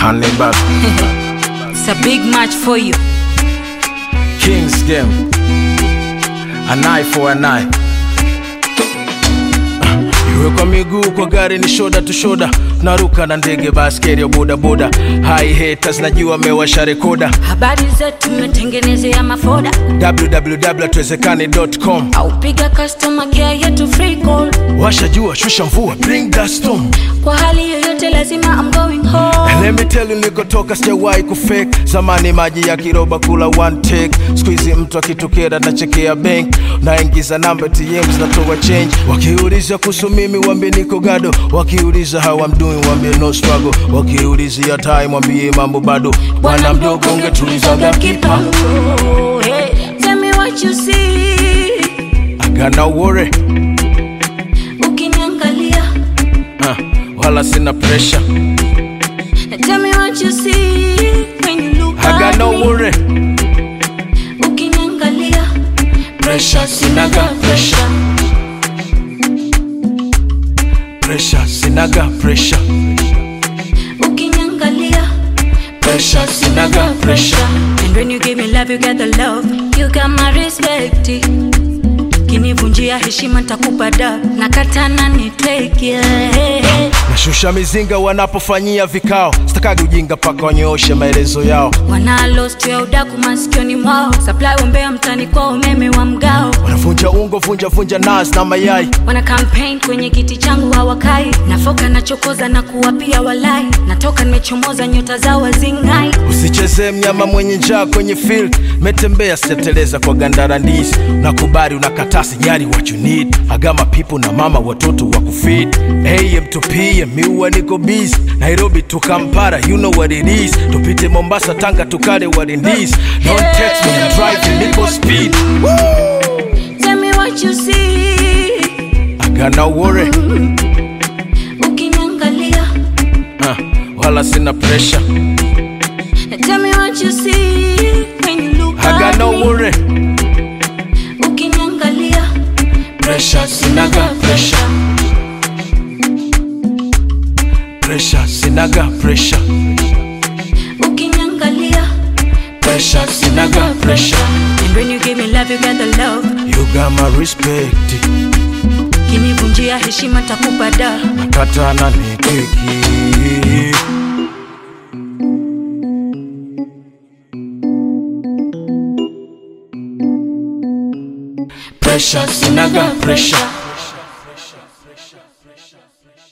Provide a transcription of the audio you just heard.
honey but It's a big match for you. Kings game an eye for an eye iwe kwa miguu kwa gari ni shoda tu shoda naruka na ndege baskeri ya bodaboda hai haters najua mewasha rekoda Habari zetu mmetengenezea mafoda www.tuwezekane.com au piga customer care yetu free call. washa jua shusha mvua bring that storm Kwa hali yoyote lazima I'm going home. And let me tell you nilikotoka sijawahi kufake zamani maji ya kiroba kula one take squeezy mtu akitukera na chekea bank naingiza namba tm zinatoa change wakiuliza kuhusu mimi wambie niko gado wakiuliza how I'm doing wambie no struggle wakiuliza ya time wambie mambo bado bwana mdogo ungetulizaga kipango kipango. Hey, tell me what you see. I got no worry Ukiniangalia. uh, wala sina pressure Tell me what you see when you look I got at no me. worry Ukiniangalia. pressure sinaga pressure pressure sinaga pressure Ukiniangalia. pressure sinaga pressure And when you give me love, you get the love. You got my respect. Kinivunjia heshima nitakupa da. Nakatana ni take yeah. nashusha mizinga wanapofanyia vikao sitakagi ujinga paka wanyooshe maelezo yao Wana lost ya udaku masikioni mwao. Supply umbea mtani kwa umeme wa mgao. wanavunja ungo vunja vunja nas na mayai Wana campaign kwenye kiti changu hawakai. Nafoka nachokoza na kuwapia walai. Natoka nimechomoza nyota zao wazingai. usichezee mnyama mwenye njaa kwenye field metembea sijateleza kwa gandara ndizi nakubali unakataa sijari what you need agama pipo na mama watoto wa kufid am to pm miua niko busy nairobi to kampara you know what it is tupite mombasa tanga tukale what it is don't text me I'm driving niko speed Tell me what you see. I got no worry Ukiniangalia. uh, wala sina pressure Tell me what you see when you look I got at no me. worry Ukiniangalia. pressure sinaga pressure pressure sinaga pressure Ukiniangalia. pressure sinaga pressure And when you give me love, you get the love. you got my respect Kinivunjia heshima takupa da. nakatana ni keki pressure sinaga pressure